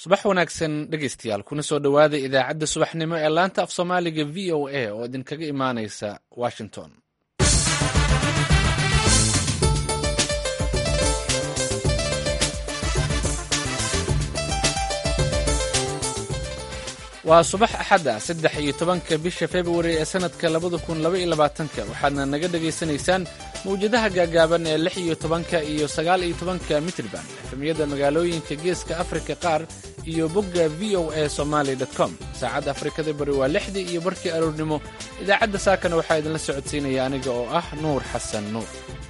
subax wanaagsan dhegaystayaal kuna soo dhowaada idaacadda subaxnimo ee laanta af soomaaliga v o a oo idinkaga imaanaysa washington waa subax axad ah saddex iyo tobanka bisha februari ee sannadka labada kun laba iyo labaatanka waxaadna naga dhagaysanaysaan mawjadaha gaagaaban ee lix iyo tobanka iyo sagaal iyo tobanka mitrban efemiyada magaalooyinka geeska afrika qaar iyo bogga v o a somaali com saacadda afrikada bari waa lixdii iyo barkii aroornimo idaacadda saakana waxaa idinla socodsiinaya aniga oo ah nuur xasan nuur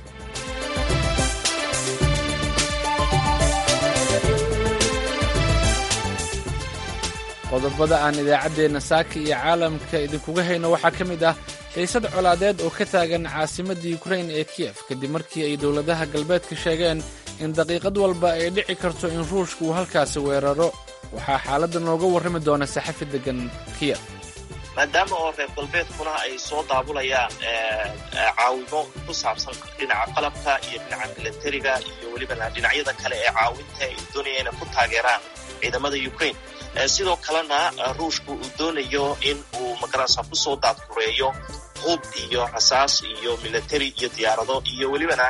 qodobada aan idaacaddeenna saaka iyo caalamka idinkuga hayno waxaa ka mid ah xiisad colaadeed oo ka taagan caasimadda yukrain ee kiyef kadib markii ay dowladaha galbeedka sheegeen in daqiiqad walba ay dhici karto in ruushka uu halkaasi weeraro waxaa xaaladda nooga warrami doona saxafi deggan kiyef maadaama oo reer galbeedkuna ay soo daabulayaan caawimo ku saabsan dhinaca qalabka iyo dhinaca milatariga iyo welibana dhinacyada kale ee caawinta ay doonaya inay ku taageeraan ciidamada ukrain sidoo kalena ruushku uu doonayo in uu magarasa kusoo daadkureeyo hub iyo rasaas iyo milatari iyo diyaarado iyo welibana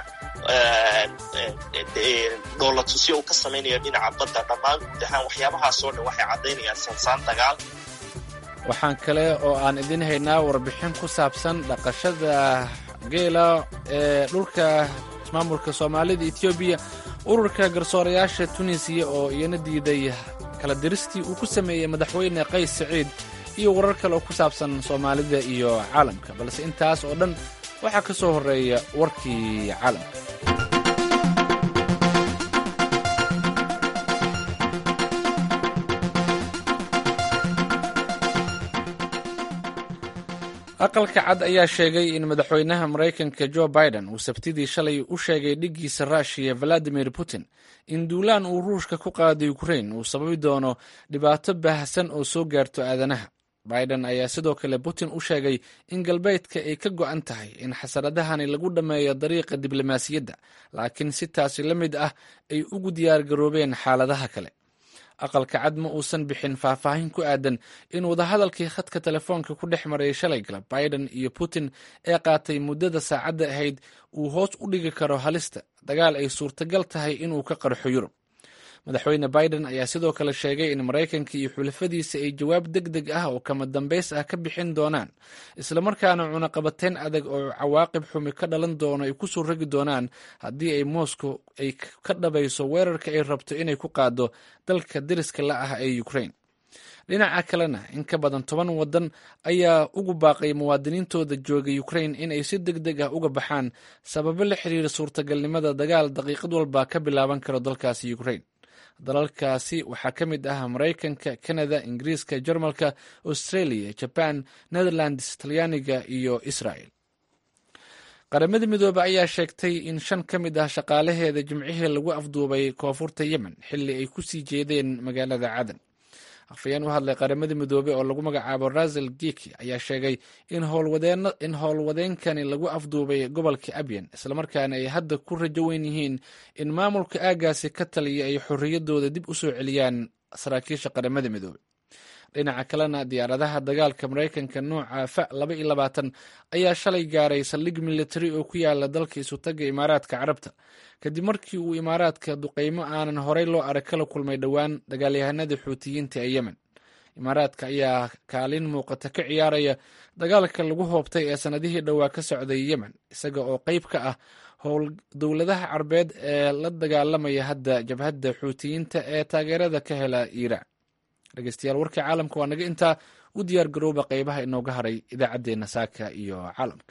dhoolatusyo uu ka samaynayo dhinaca badda dhammaan guud ahaan waxyaabahaasoo dhan waxay caddaynayaan sansaan dagaal waxaan kale oo aan idin haynaa warbixin ku saabsan dhaqashada geela ee dhulka maamulka soomaalida etoobiya ururka garsoorayaasha tunisiya oo iyana diiday kala diristii uu ku sameeyey madaxweyne qays siciid iyo warar kale oo ku saabsan soomaalida iyo caalamka balse intaas oo dhan waxaa ka soo horreeya warkii caalamka aqalka cad ayaa sheegay in madaxweynaha maraykanka jo biden uu sabtidii shalay u sheegay dhiggiisa ruushiya valadimir putin in duulaan uu ruushka ku qaaday ukrain uu sababi doono dhibaato baahsan oo soo gaarto aadanaha biden ayaa sidoo kale putin u sheegay in galbeedka ay ka go'an tahay in xasaradahani lagu dhammeeyo dariiqa diblomaasiyadda laakiin si taasi la mid ah ay ugu diyaargaroobeen xaaladaha kale aqalka cad ma uusan bixin faahfaahin ku aadan in wadahadalkii khadka telefoonka ku dhex maray shalay galab biden iyo putin ee qaatay muddada saacadda ahayd uu hoos u dhigi karo halista dagaal ay suurtagal tahay inuu ka qarxo yurub madaxweyne biden ayaa sidoo kale sheegay in maraykanka iyo xulafadiisa ay jawaab deg deg ah oo kama dambays ah ka bixin doonaan islamarkaana cunaqabateyn adag oo cawaaqib xumi ka dhalan doono ay ku soo rogi doonaan haddii ay moscow ay ka dhabayso weerarka ay rabto inay ku qaado dalka deriska la ah ee ukrain dhinaca kalena in ka badan toban waddan ayaa ugu baaqay muwaadiniintooda jooga ukrain in ay si deg deg ah uga baxaan sababo la xiriira suurtagalnimada dagaal daqiiqad walba ka bilaaban karo dalkaasi ukrain dalalkaasi waxaa ka mid ah maraykanka kanada ingiriiska jarmalka australia jaban netherlands talyaaniga iyo israel qaramada midoobe ayaa sheegtay in shan ka mid ah shaqaalaheeda jimcihii lagu afduubay koonfurta yemen xilli ay ku sii jeedeen magaalada cadan afhayeen u hadlay qaramada midoobe oo lagu magacaabo rasel giki ayaa sheegay in howlwadeenkani lagu afduubay gobolka abyan islamarkaana ay hadda ku rajo weyn yihiin in maamulka aagaasi ka taliya ay xorriyadooda dib u soo celiyaan saraakiisha qaramada midoobe dhinaca kalena diyaaradaha dagaalka maraykanka nooca fa laba iyo labaatan ayaa shalay gaaray saldhig militari oo ku yaala dalka isutaga imaaraadka carabta kadib markii uu imaaraadka duqeymo aanan horey loo arag kala kulmay dhowaan dagaalyahanada xuutiyiinta ee yemen imaaraadka ayaa kaalin muuqata ka ciyaaraya dagaalka lagu hoobtay ee sannadihii dhowaa ka socday yemen isaga oo qayb ka ah howl dowladaha carbeed ee la dagaalamaya hadda jabhadda xuutiyiinta ee taageerada ka hela iiraan dhegeystayaal warkii caalamka waa naga intaa u diyaar garooba qeybaha inooga haray idaacaddeenna saaka iyo caalamka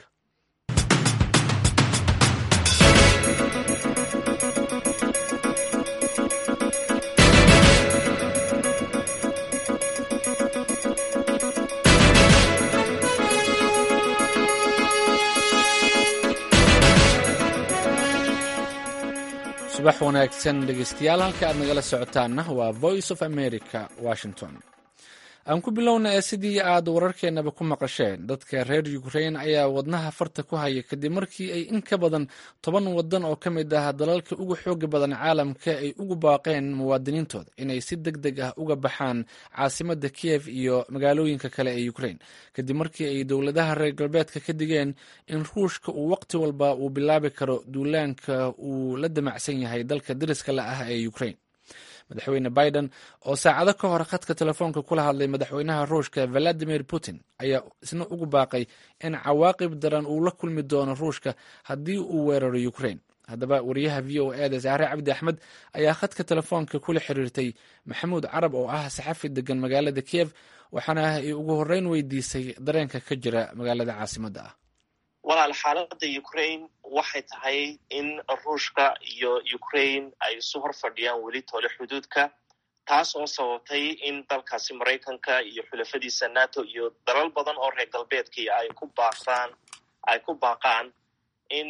subax wanaagsan dhegeystayaal halka aad nagala socotaanna waa voice of america washington aan ku bilowna ee sidii aad wararkeenaba ku maqasheen dadka reer ukrain ayaa wadnaha farta ku haya kadib markii ay in ka badan toban wadan oo ka mid ah dalalka ugu xooga badan caalamka ay ugu baaqeen muwaadiniintooda inay si deg deg ah uga baxaan caasimada kiev iyo magaalooyinka kale ee ukrain kadib markii ay dowladaha reer galbeedka ka digeen in ruushka uu waqti walba uu bilaabi karo duulaanka uu la damacsan yahay dalka dariska la ah ee ukrain madaxweyne biden oo saacado ka hor khadka telefoonka kula hadlay madaxweynaha ruushka valadimir putin ayaa isna ugu baaqay in cawaaqib daran uu la kulmi doono ruushka haddii uu weeraro ukrain haddaba wariyaha v o eda saare cabdi axmed ayaa khadka telefoonka kula xiriirtay maxamuud carab oo ah saxafi degan magaalada kiev waxaana ay ugu horreyn weydiisay dareenka ka jira magaalada caasimadda ah walaal xaaladda ukraine waxay tahay in ruushka iyo ukraine ay isu hor fadhiyaan weli tole xuduudka taas oo sababtay in dalkaasi maraykanka iyo xulafadiisa nato iyo dalal badan oo reer galbeedkii ay ku baaqaan ay ku baaqaan in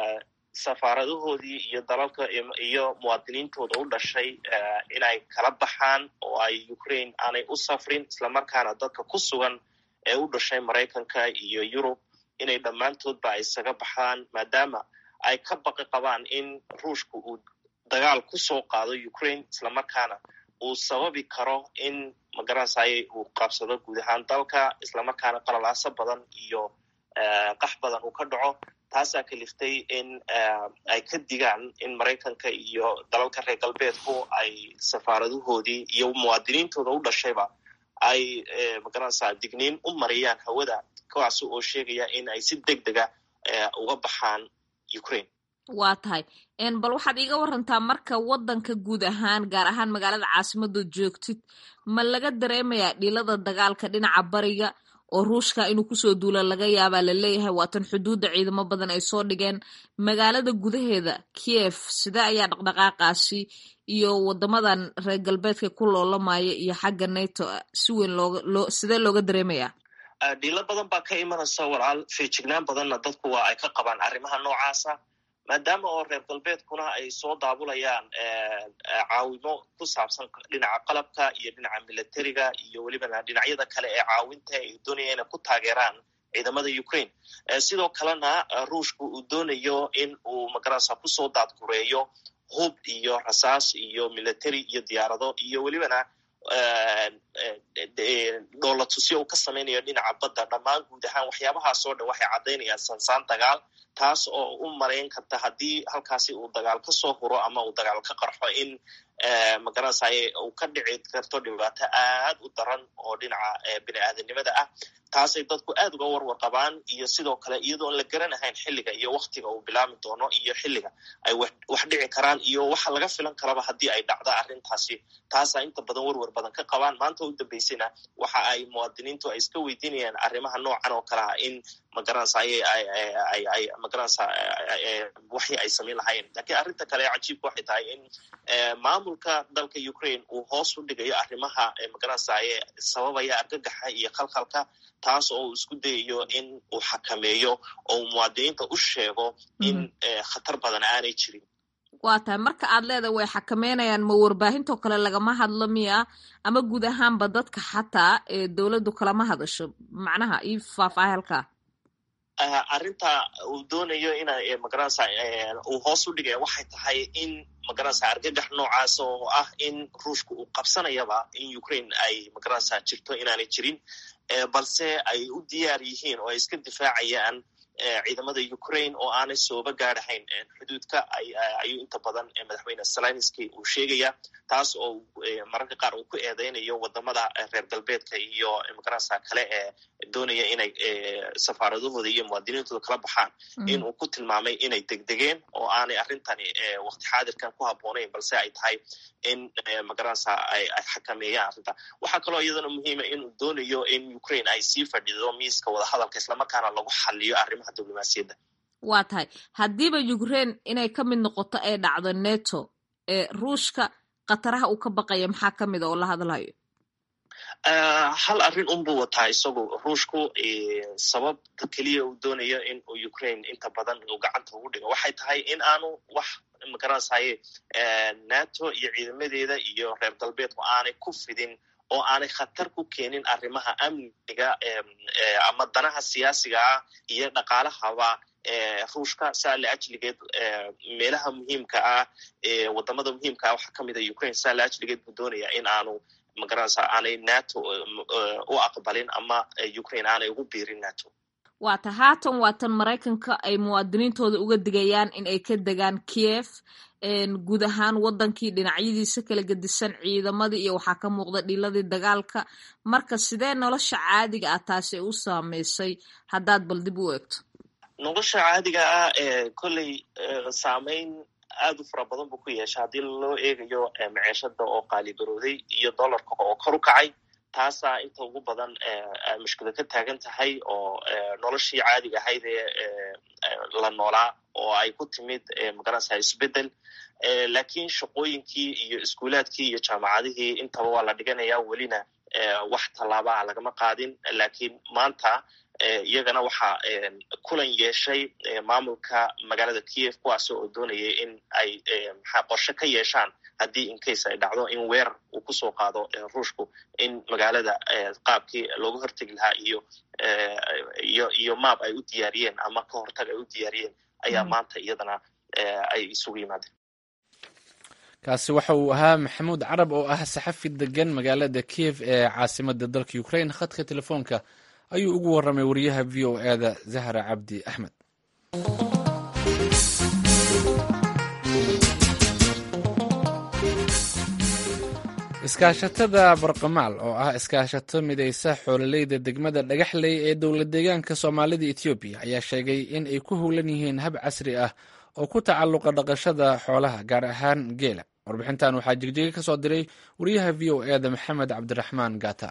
safaaradahoodii iyo dalalka iyo muwaadiniintooda u dhashay inay kala baxaan oo ay ukraine aanay u safrin islamarkaana dadka ku sugan ee u dhashay maraykanka iyo yurub inay dhammaantoodba ay isaga baxaan maadaama ay ka baqi qabaan in ruushka uu dagaal ku soo qaado ukraine islamarkaana uu sababi karo in magaranasayay uu qabsado guud ahaan dalka islamarkaana qalalaaso badan iyo qax badan uu ka dhaco taasaa kaliftay in ay ka digaan in maraykanka iyo dalalka reer galbeedku ay safaaradahoodii iyo muwaadiniintooda u dhashayba ay magaranaysaa digniin u mariyaan hawada kuwaas oo sheegaya in ay si deg dega uga baxaan ukraine waa tahay bal waxaad iiga warantaa marka waddanka guud ahaan gaar ahaan magaalada caasimadood joogtid ma laga dareemayaa dhilada dagaalka dhinaca bariga oo ruushka inuu kusoo duula laga yaabaa laleeyahay waatan xuduudda ciidamo badan ay soo dhigeen magaalada gudaheeda kiev sidee ayaa dhaqdhaqaaqaasi iyo wadamadan reer galbeedka ku loolamaya iyo xagga nato si weyn looga sidee looga dareemayaa dhiilo badan baa ka imanaysa walaal feejignaan badanna dadku waa ay ka qabaan arrimaha noocaasa maadaama oo reer galbeedkuna ay soo daabulayaan caawimo ku saabsan dhinaca qalabka iyo dhinaca militariga iyo welibana dhinacyada kale ee caawinta ay doonaya inay ku taageeraan ciidamada ukraine sidoo kalena ruushka uu doonayo in uu magarasa kusoo daadgureeyo hub iyo rasaas iyo military iyo diyaarado iyo welibana dhoolatusyo uu ka samaynayo dhinaca badda dhammaan guud ahaan waxyaabahaasoo dhan waxay caddaynayaan sansaan dagaal taas oo u marayn karta haddii halkaasi uu dagaal ka soo huro ama uu dagaal ka qarxo in magaranasay uu ka dhici karto dhibaato aad u daran oo dhinaca bini aadanimada ah taasay dadku aad uga warwar qabaan iyo sidoo kale iyadoon la garanahayn xilliga iyo waktiga uu bilaami doono iyo xilliga ay wax dhici karaan iyo waxa laga filan karaba haddii ay dhacdo arrintaasi taasaa inta badan warwar badan ka qabaan maanta u dambaysayna waxa ay muwaadiniintu ay iska weydiinayaan arrimaha noocan oo kale ah in magaranasa ay magaranasa waxii ay samayn lahayen lakiin arrinta kale ee cajiibka waxay tahay in maamulka dalka ukraine uu hoos u dhigayo arrimaha magaranasa sababaya argagaxa iyo khalkhalka taas oo uu isku dayayo in uu xakameeyo oo uu muwaadiniinta u sheego in khatar badan aanay jirin waa tahay marka aad leedahay way xakameynayaan ma warbaahintoo kale lagama hadlo miya ama guud ahaanba dadka xataa ee dowladdu kalama hadasho macnaha io faahfaahay halkaa arrinta uu doonayo ina magaranasa uu hoos u dhigaya waxay tahay in magaranasa argagax noocaas oo ah in ruushka uu qabsanayaba in ukraine ay magaranasa jirto inaanay jirin balse ay u diyaar yihiin oo ay iska difaacayaan ciidamada ukraine oo aanay sooba gaadhahayn xuduudka ayuu inta badan madaxweyne salinski uu sheegaya taas oo mararka qaar uu ku eedeynayo wadamada reer galbeedka iyo magaranasa kale ee doonaya inay safaaradahooda iyo muwaadiniintooda kala baxaan in uu ku tilmaamay inay degdegeen oo aanay arrintani waqti xaadirkan ku habboonayn balse ay tahay in magaranasa ay xakameeyaan arrinta waxaa kaloo iyadana muhiima inuu doonayo in ukraine ay sii fadhido miiska wadahadalka islamarkaana lagu xaliyo arrimaha diblomaasiyadda waa tahay haddiiba ukraine inay ka mid noqoto ay dhacdo neto ee ruushka khataraha uu ka baqaya maxaa ka mid a oo la hadlayo hal arrin unbuu wataa isagu ruushku sababta keliya uu doonayo in uu ukraine inta badan uu gacanta ugu dhigo waxay tahay in aanu wax magaransaye nato iyo ciidamadeeda iyo reer galbeedku aanay ku fidin oo aanay khatar ku keenin arrimaha amniga ama danaha siyaasiga ah iyo dhaqaalahaba ruushka saa la ajligeed meelaha muhiimka ah wadamada muhiimka ah waxaa kamid a ukraine saa la ajligeed buu doonaya in aanu magaranaysa aanay nato u aqbalin ama ukraine aanay ugu biirin nato waata haatan waatan maraykanka ay muwaadiniintooda uga digayaan in ay ka degaan kiev guud ahaan wadankii dhinacyadiisa kala gedisan ciidamadii iyo waxaa ka muuqda dhiiladii dagaalka marka sidee nolosha caadiga ah taasi u saameysay haddaad bal dib u eegto nolosha caadiga ah kolley saameyn aad u fara badan buu ku yeesha haddii loo eegayo maceeshada oo qaaligarooday iyo dollarka oo kor u kacay taasaa inta ugu badan mushkilad ka taagan tahay oo noloshii caadiga ahayd ee la noolaa oo ay ku timid magaranaysa isbedel lakiin shaqooyinkii iyo iskuulaadkii iyo jaamacadihii intaba waa la dhiganaya welina wax tallaabaa lagama qaadin lakiin maanta iyagana waxaa kulan yeeshay maamulka magaalada kiev kuwaas oo doonayay in ay maxaa qorshe ka yeeshaan haddii incase ay dhacdo in weerar uu kusoo qaado ruushku in magaalada qaabkii looga hortegi lahaa iyo iyo iyo maab ay u diyaariyeen ama ka hortag ay u diyaariyeen ayaa maanta iyadana ay isugu yimaadeen kaasi waxa uu ahaa maxamuud carab oo ah saxafi degan magaalada kiev ee caasimada dalka ukraine khadka telefoonka ayuu ugu warramay wariyaha v o eda zahra cabdi axmed iskaashatada barqamaal oo ah iskaashato midaysa xoololeyda degmada dhagaxley ee dowla deegaanka soomaalida etoobiya ayaa sheegay in ay ku howlan yihiin hab casri ah oo ku tacalluqa dhaqashada xoolaha gaar ahaan geela warbixintan waxaa jegjega ka soo diray wariyaha v o eda maxamed cabdiraxmaan gata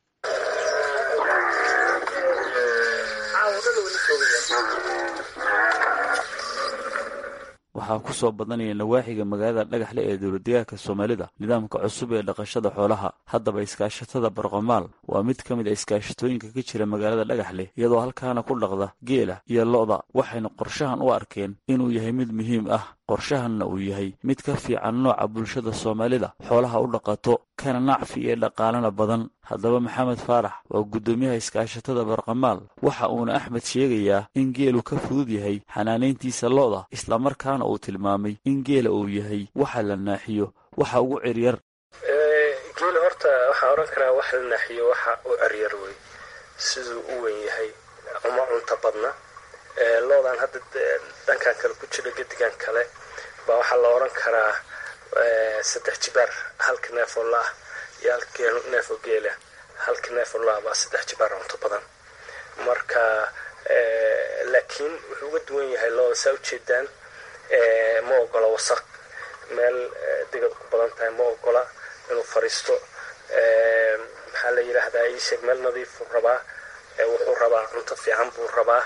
waxaa ku soo badanaya nawaaxiga magaalada dhagaxle ee dowladdeegaanka soomaalida nidaamka cusub ee dhaqashada xoolaha haddaba iskaashatada barqamaal waa mid ka mid a iskaashatooyinka ka jira magaalada dhagaxle iyadoo halkaana ku dhaqda geela iyo lo'da waxayna qorshahan u arkeen inuu yahay mid muhiim ah qorshahanna uu yahay mid ka fiican nooca bulshada soomaalida xoolaha u dhaqato kana nacfi ee dhaqaalana badan haddaba maxamed faarax waa guddoomiyaha iskaashatada barqamaal waxa uuna axmed sheegayaa in geelu ka fudud yahay xanaanayntiisa lo'da islamarkaana uu tilmaamay in geela uu yahay waxa la naaxiyo waxa ugu ciryar geela horta waxaa odhan karaa wax la naaxiyo waxa u ciryar wey siduu u weyn yahay uma cunta badna loodan hadda dhankan kale ku jira gedigan kale baa waxaa la odhan karaa saddex jibaar halka neefoo la-ah iyo halka neefoo geela halka neefoo la-ah baa saddex jibaar cunto badan marka laakiin wuxuu uga duwan yahay looda saa ujeedaan ma ogola wasaq meel degad ku badan tahay ma ogola inuu fariisto maxaa la yidhaahdaa iisheeg meel nadiifuu rabaa wuxuu rabaa cunto fiican buu rabaa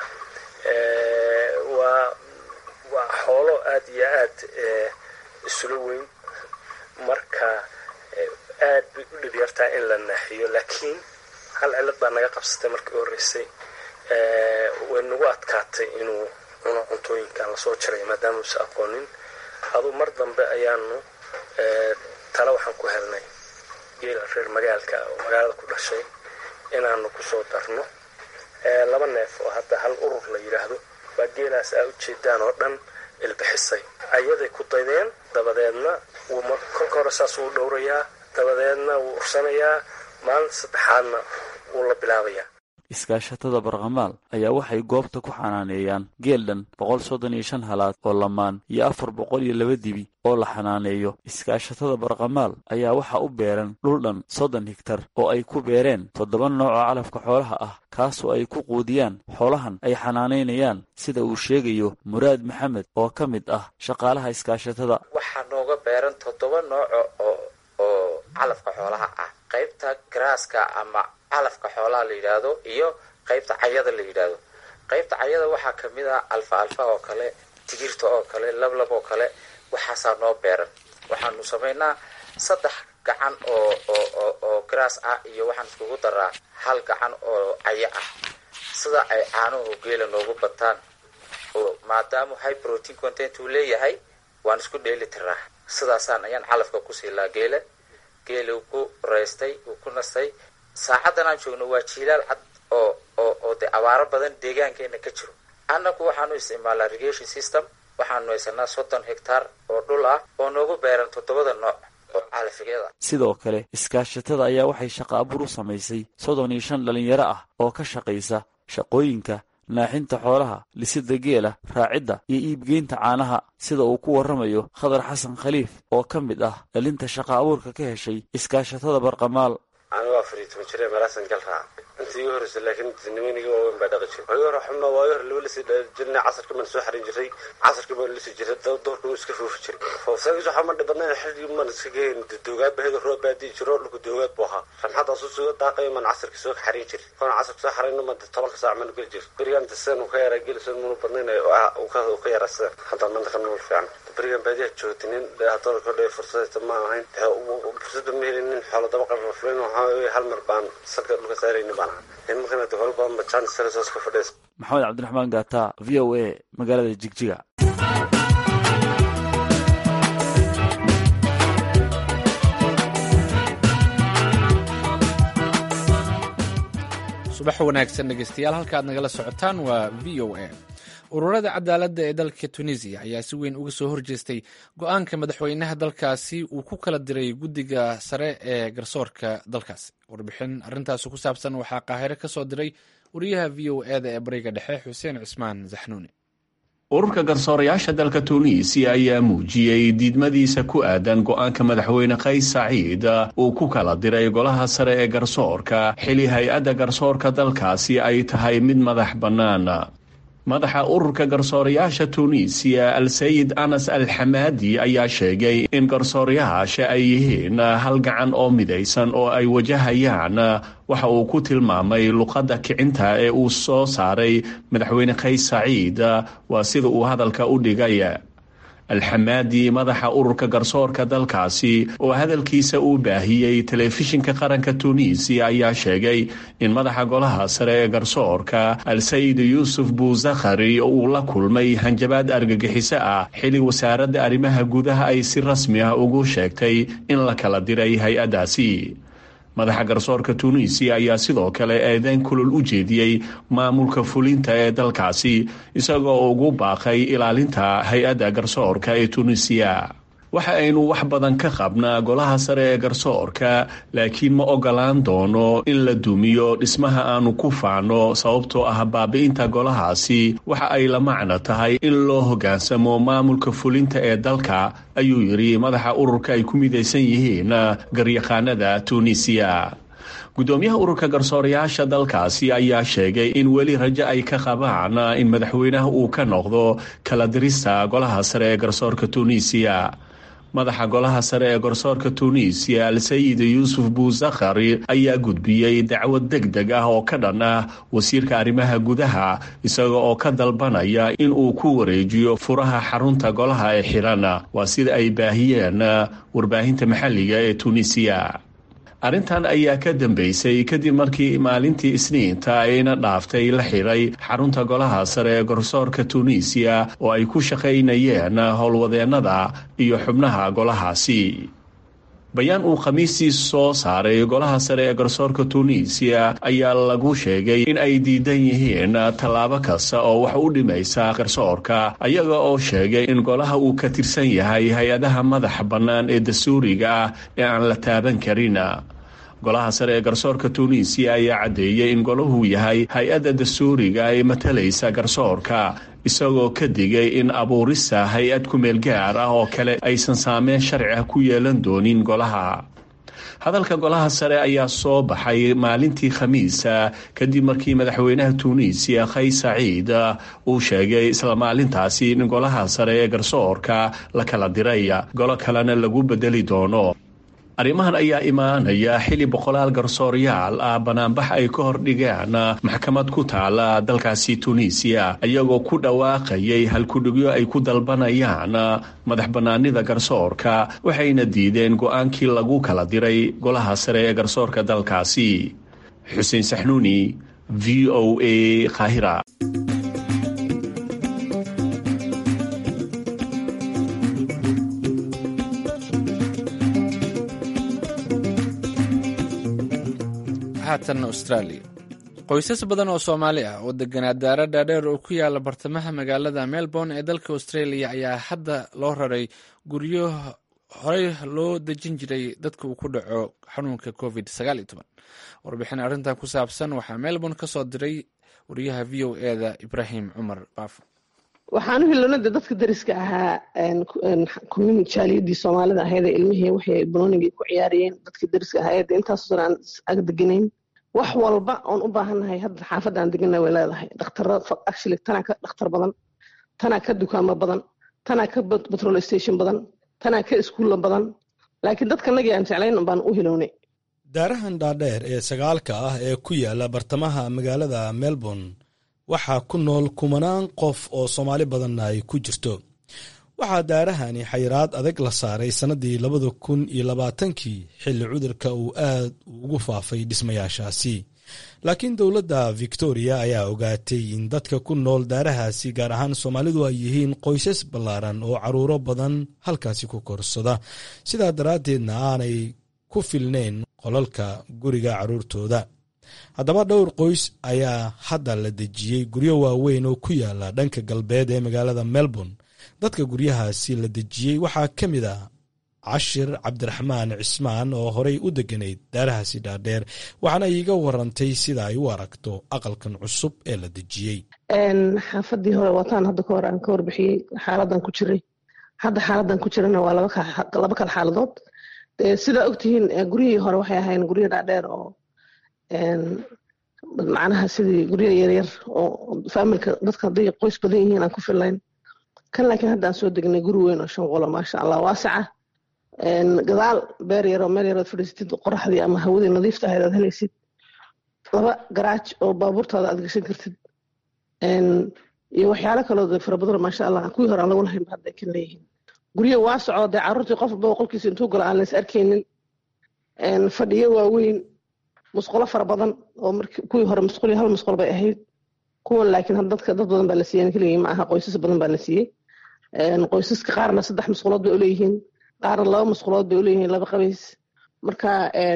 waa waa xoolo aada iyo aad isula weyn marka aad bay u dhib yartaa in la naaxiyo laakiin hal cilad baa naga qabsatay markii horreysay way nagu adkaatay inuu cuno cuntooyinkan lasoo jaray maadaama uusa aqoonin aduu mar dambe ayaanu tale waxaan ku helnay geela reer magaalka oo magaalada ku dhashay inaanu kusoo darno laba neef oo hadda hal urur la yidhaahdo baa geelaas aa ujeedaan oo dhan ilbixisay ayaday ku daydeen dabadeedna wuu kolka hore saas wuu dhowrayaa dabadeedna wuu ursanayaa maalinta saddexaadna wuu la bilaabayaa iskaashatada barqamaal ayaa waxay goobta ku xanaaneeyaan geel dhan boqol soddon iyo shan halaad oo lamaan iyo afar boqol iyo laba dibi oo la xanaaneeyo iskaashatada barqamaal ayaa waxaa u beeran dhul dhan soddon higtar oo ay ku beereen toddoba nooc oo calafka xoolaha ah kaasoo ay ku quudiyaan xoolahan ay xanaanaynayaan sida uu sheegayo muraad maxamed oo ka mid ah shaqaalaha iskaashatada waxaa nooga beeran toddoba nooco oo oo calafka xoolaha ah qaybta garaaska ama calafka xoolaha la yidhaahdo iyo qaybta cayada la yidhaahdo qaybta cayada waxaa kamid ah alfa alfa oo kale tigirta oo kale lablab oo kale waxaasaa noo beeran waxaanu samaynaa saddex gacan oo oo oo garaas ah iyo waxaan iskugu daraa hal gacan oo cayo ah sida ay caanuhu geela noogu bataan oo maadaama high protein content uu leeyahay waan isku dheeli tiraa sidaasaan ayaan calafka ku siilaa geela geeli uu ku raystay uu ku nastay saacaddan aan joogno waa jiilaal cad oo oo oo dee abaaro badan deegaankeena ka jiro annagu waxaanu isticmaalaa irrigation system waxaanu haysanaa soddon hectaar oo dhul ah oo noogu beeran toddobada nooc oo calafiyada sidoo kale iskaashatada ayaa waxay shaqa abuur u samaysay soddon iyo shan dhallinyaro ah oo ka shaqaysa shaqooyinka naaxinta xoolaha lisida geela raacidda iyo iibgeynta caanaha sida uu ku warramayo khadar xasan khaliif oo ka mid ah dhalinta shaqa abuurka ka heshay iskaashatada barqamaal anigu afar iyo toban jire meelaasan gal raaca intii igu horreysay laakiin nimanigii waaweyn baa dhaqi jiray waagi hore xuma waagi hore laba lasii jirnay casarka baan soo xarin jiray casarka baan lasii jiray doorka wuu iska foofi jiray foofsaagis waxaa ma dhibadnayn xilligii maan iska geyn doogaad baheda roob baadii jiro dhulka doogaad buu ahaa ramxadaas u suga daaqayo maan casarka soo xarin jiray koona casarka soo xarayno maan tobanka saac maan geli jiray berigaan sidan uu ka yaraa geli soo munu badnayn uu ka yaraa sidan hadda maanta ka nool fiican berigan baadiyaa joogtay nin haddana kodhay fursadayta ma ahayn fursadda ma helin nin xoolo daba qarna fulin waxaa hal mar baan salka dhulka saaraynin baan ahaa nimankana dowal badan ba jaan sarasoos ka fadhiis maxamed cabdiraxmaan gaata v o a magaalada jigjiga subax wanaagsan dhegeystayaal halka aad nagala socotaan waa v o a ururada cadaaladda ee dalka tunisiya ayaa si weyn uga soo horjeestay go-aanka madaxweynaha dalkaasi uu ku kala diray guddiga sare ee garsoorka dalkaasi warbixin arrintaasi ku saabsan waxaa qaahiro ka soo diray wariyaha v o e da ee bariga dhexe xuseen cismaan zaxnuuni ururka garsoorayaasha dalka tuuniisiya ayaa muujiyey diidmadiisa ku aadan go-aanka madaxweyne kays saciid uu ku kala diray golaha sare ee garsoorka xili hay-adda garsoorka dalkaasi ay tahay mid madax bannaan madaxa ururka garsoorayaasha tuuniisiya al-sayid anas al xamaadi ayaa sheegay in garsoorayaasha ay yihiin hal gacan oo midaysan oo ay wajahayaan waxa uu ku tilmaamay luqadda kicinta ee uu soo saaray madaxweyne kays saciid waa sida uu hadalka u dhigay alxamaadi madaxa ururka garsoorka dalkaasi oo hadalkiisa uu baahiyey telefishinka qaranka tuuniisiya ayaa sheegay in madaxa golaha sare ee garsoorka al-sayid yuusuf buuzakhari uu la kulmay hanjabaad argagixiso ah xili wasaaradda arrimaha gudaha ay si rasmi ah ugu sheegtay in la kala diray hay-addaasi madaxa garsoorka tuuniisiya ayaa sidoo kale eedeyn kulul u jeediyey maamulka fulinta ee dalkaasi isagoo ugu baaqay ilaalinta hay-adda garsoorka ee tuuniisiya waxa aynu wax badan ka qabnaa golaha sare ee garsoorka laakiin ma ogolaan doono in la dumiyo dhismaha aanu ku faano sababtoo ah baabi'inta golahaasi waxa ay la macno tahay in loo hoggaansamo maamulka fulinta ee dalka ayuu yidhi madaxa ururka ay ku midaysan yihiin garyaqaanada tuuniisiya guddoomiyaha ururka garsoorayaasha dalkaasi ayaa sheegay in weli rajo ay ka qabaan in madaxweynaha uu ka noqdo kala dirista golaha sare ee garsoorka tuuniisiya madaxa golaha sare ee garsoorka tuuniisiya al-sayid yuusuf buuzakhari ayaa gudbiyey dacwad deg deg ah oo ka dhan ah wasiirka arrimaha gudaha isaga oo ka dalbanaya in uu ku wareejiyo furaha xarunta golaha ee xiran waa sida ay baahiyeen warbaahinta maxalliga ee tuuniisiya arrintan ayaa ka dambeysay kadib markii maalintii isniinta ayna dhaaftay la xiray xarunta golaha sare ee garsoorka tuuniisiya oo ay ku shaqaynayeen howlwadeennada iyo xubnaha golahaasi bayaan uu khamiistii soo saaray golaha sare ee garsoorka tuuniisiya ayaa lagu sheegay in ay diidan yihiin tallaabo kasta oo wax u dhimaysa garsoorka ayaga oo sheegay in golaha uu ka tirsan yahay hay-adaha madaxa bannaan ee dastuuriga ah ee aan la taaban karin golaha sare ee garsoorka tuuniisiya ayaa caddeeyey in golahu yahay hay-adda dastuuriga ee matalaysa garsoorka isagoo ka digay in abuurista hay-ad kumeel gaar ah oo kale aysan saameyn sharci ah ku yeelan doonin golaha hadalka golaha sare ayaa soo baxay maalintii khamiisa kadib markii madaxweynaha tuuniisiya kays saciid uu sheegay isla maalintaasi in golaha sare ee garsoorka la kala diray golo kalena lagu bedeli doono arrimahan ayaa imaanaya xili boqolaal garsoorayaal ah banaanbax ay ka hordhigaan maxkamad ku taala dalkaasi tuuniisiya iyagoo ku dhawaaqayay halkudhigyo ay ku dalbanayaan madax bannaanida garsoorka waxayna diideen go-aankii lagu kala diray golaha sare ee garsoorka dalkaasi xuseen saxnuuni v o a kahira haatan australia qoysas badan oo soomaali ah oo deganaa daara dhaadheer oo ku yaala bartamaha magaalada melbourne ee dalka australia ayaa hadda loo raray guryo horey loo dejin jiray dadka uu ku dhaco xanuunka covid warbixin arrintan ku saabsan waxaa melbourne ka soo diray wariyaha v o eda ibrahim cumar baafo waxaan u hilonada dadka dariska ahaa jaaliyadii soomaalida ahayd ilmihii waxay banoonigii ku ciyaarayeen dadka dariska ahayd intaasoo aan ag deganayn wax walba oon u baahannahay hadda xaafadda aan degana way leedahay dhakhtarra actually tanaa ka dhakhtar badan tanaa ka dukaamo badan tanaa ka petrol station badan tanaa ka iskuulla badan laakiin dadkanagii aan jeclayn baan u hilownay daarahan dhaadheer ee sagaalka ah ee ku yaala bartamaha magaalada melbourne waxaa ku nool kumanaan qof oo soomaali badanna ay ku jirto waxaa daarahani xayiraad adag la saaray sannadii labada kun iyo labaatankii xilli cudurka uu aad ugu faafay dhismayaashaasi laakiin dowladda victoria ayaa ogaatay in dadka ku nool daarahaasi gaar ahaan soomaalidu ay yihiin qoysas ballaaran oo carruuro badan halkaasi ku korsada sidaa daraaddeedna aanay ku filnayn qolalka guriga carruurtooda haddaba dhowr qoys ayaa hadda la dejiyey guryo waaweyn oo ku yaala dhanka galbeed ee magaalada melbourne dadka guryahaasi la dejiyey waxaa ka mid ah cashir cabdiraxmaan cismaan oo horey u deganayd daarahaasi dhaadheer waxaana iiga warantay sida ay u aragto aqalkan cusub ee la dejiyey xaafadii hore wataan hadda kahor aan ka warbixiyey xaaladan ku jiray hadda xaaladan ku jirana waa laba kala xaaladood sidaa ogtihiin guryihii hore waxay ahayn guryo dhaadheer oo macnaha sidii guryo yaryar oo faamilka dadka hadday qoys badan yihiin aan ku fillayn kan laakiin hadda aan soo degnay guri weyn oo shan qolo maasha allah waasaca gadaal beer yaroo meel yarood fadhiisatid qoraxdii ama hawadii nadiifta ahayd aad helaysid laba garaaj oo baabuurtaada aad gashan kartid iyo waxyaalo kaloo fara badan maasha allah kuwii hore aan lagu lahayn hadda ay kan leeyihiin guryo waasaco dee carruurtii qof walba qolkiisa intuu galo aan lays arkaynin fadhiyo waaweyn musqulo fara badan oo kuwii hore musquli hal musqul bay ahayd kuwan laakiin dadka dad badan baa la siiyey keligii ma aha qoysas badan baa la siiyey qoysaska qaarna saddex musqulood bay uleeyihiin qaarna laba musqulood bay uleeyihiin laba qabays marka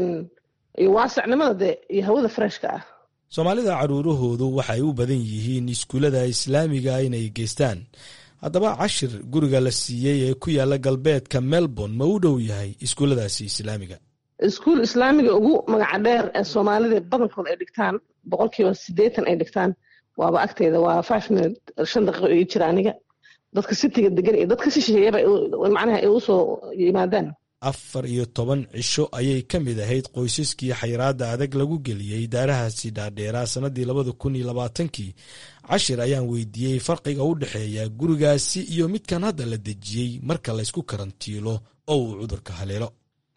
iyo waasacnimada dee iyo hawada freshka ah soomaalida carruurahoodu waxay u badan yihiin iskuullada islaamiga inay geystaan haddaba cashir guriga la siiyey ee ku yaala galbeedka melbourne ma u dhow yahay iskuulladaasi islaamiga iskuul islaamiga ugu magaca dheer ee soomaalida badankood ay dhigtaan boqolkiiba siddeetan ay dhigtaan waaba agteeda waa five minute shan daqiiqo ii jira aniga dadka sitiga degan iyo dadka si shisheeyaba macnaha ay usoo yimaadaan afar iyo toban cisho ayay ka mid ahayd qoysaskii xayiraadda adag lagu geliyey daarahaasi dhaadheeraa sannadii labada kun iyo labaatankii cashir ayaan weydiiyey farqiga u dhexeeya gurigaasi iyo midkan hadda la dejiyey marka laysku karantiilo oo uu cudurka haleelo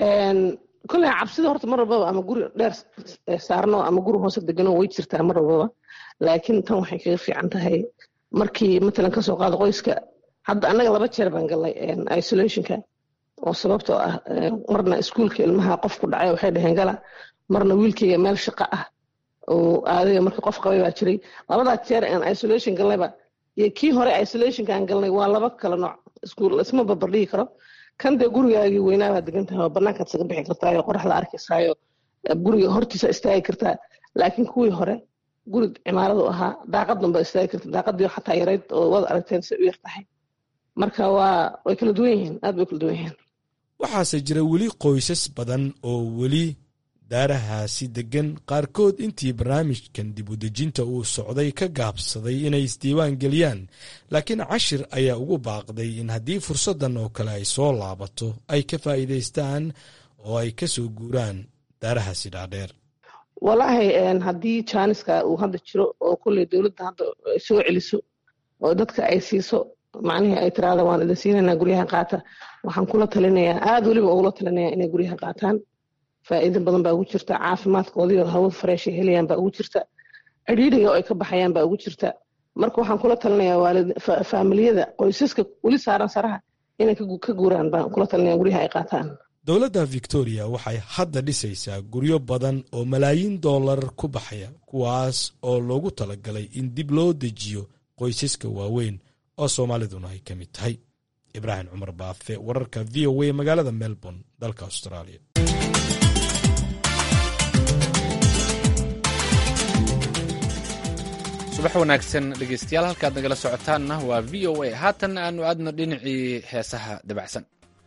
kolley cabsida horta mar walbaba ama guri dheer saarno ama guri hoose degano way jirtaa mar walbaba laakiin tan waxay kaga fiican tahay markii matalan kasoo qaado qoyska hadda annaga laba jeer baan galnay isolationka oo sababtoo ah marna iskuulka ilmaha qof ku dhacay waxay dhaheen gala marna wiilkayga meel shaqo ah oo aadaya markii qof qabay baa jiray labadaa jeer aan isolation galnayba iyo kii hore isolationka aan galnay waa laba kala nooc iskuul isma barbardhigi karo kan dee gurigaagii weynaabaad degan tahay oo banaankaad isaga bixi kartaayo qoraxda arkaysaayo guriga hortiisa istaagi kartaa laakiin kuwii hore guri cimaaradu ahaa daaqaddan baad istaagi karta daaqadii xataa yarayd oo waad aragteen si u yar tahay marka waa way kala duwan yihiin aad bay kala duwan yihiin waxaase jira weli qoysas badan oo weli daarahaasi deggan qaarkood intii barnaamijkan dib u dejinta uu socday ka gaabsaday inay isdiiwaan geliyaan laakiin cashir ayaa ugu baaqday in haddii fursaddan oo kale ay soo laabato ay ka faa'iidaystaan oo ay ka soo guuraan daarahaasi dhaadheer walaahi haddii jaaniska uu hadda jiro oo kolley dowladda hadda ay soo celiso oo dadka ay siiso macnihii ay tiraada waan idin siinaynaa guryaha qaata waxaan kula talinayaa aada weliba ugula talinayaa inay guryaha qaataan faa'iido badan baa ugu jirta caafimaadkoodii oo hawada fareeshay helayaan baa ugu jirta cidhiidhiga oo ay ka baxayaan baa ugu jirta marka waxaan kula talinayaa waalid faamiliyada qoysaska weli saaran saraha inay ka guuraan baan kula talinaya guryaha ay qaataan dowladda victoria waxay hadda dhisaysaa guryo badan oo malaayiin dollar ku baxaya kuwaas oo loogu talagalay in dib loo dejiyo qoysaska waaweyn oo soomaaliduna ay ka mid tahay ibraahim cumar baafe wararka v o a magaalada melbourne dalka australia subax wanaagsan dhegeystayaal halkaad nagala socotaanna waa v o a haatanna aanu aadno dhinacii heesaha dabacsan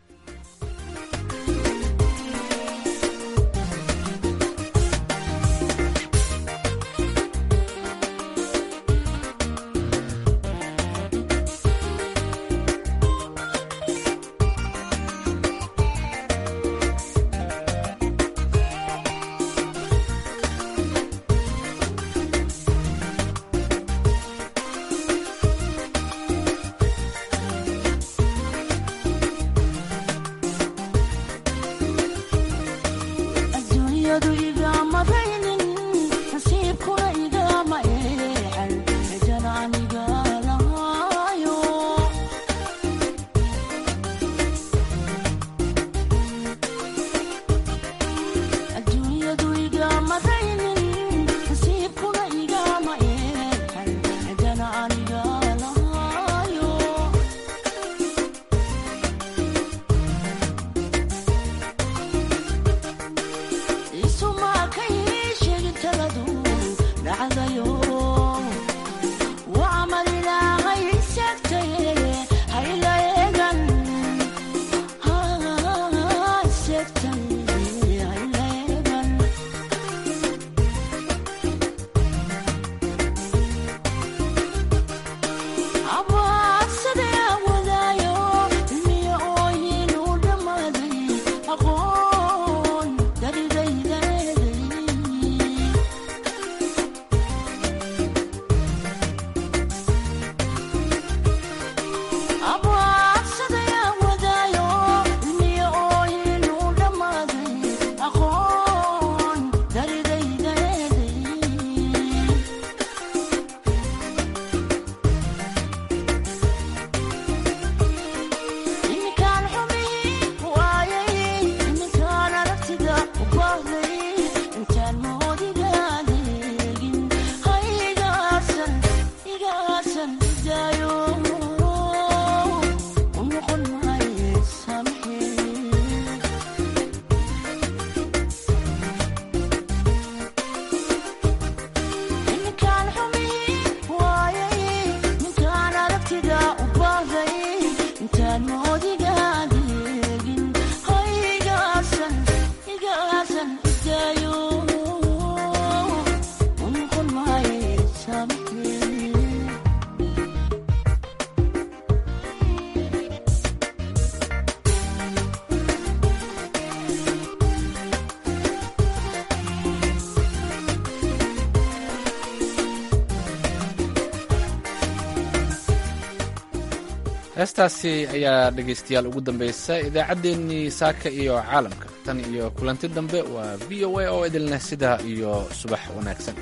heestaasi ayaa dhegaystayaal ugu dambaysa idaacaddeenii saaka iyo caalamka tan iyo kulanti dambe waa v o a oo idinleh sidaa iyo subax wanaagsan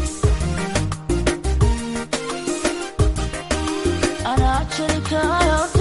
Anaa jirka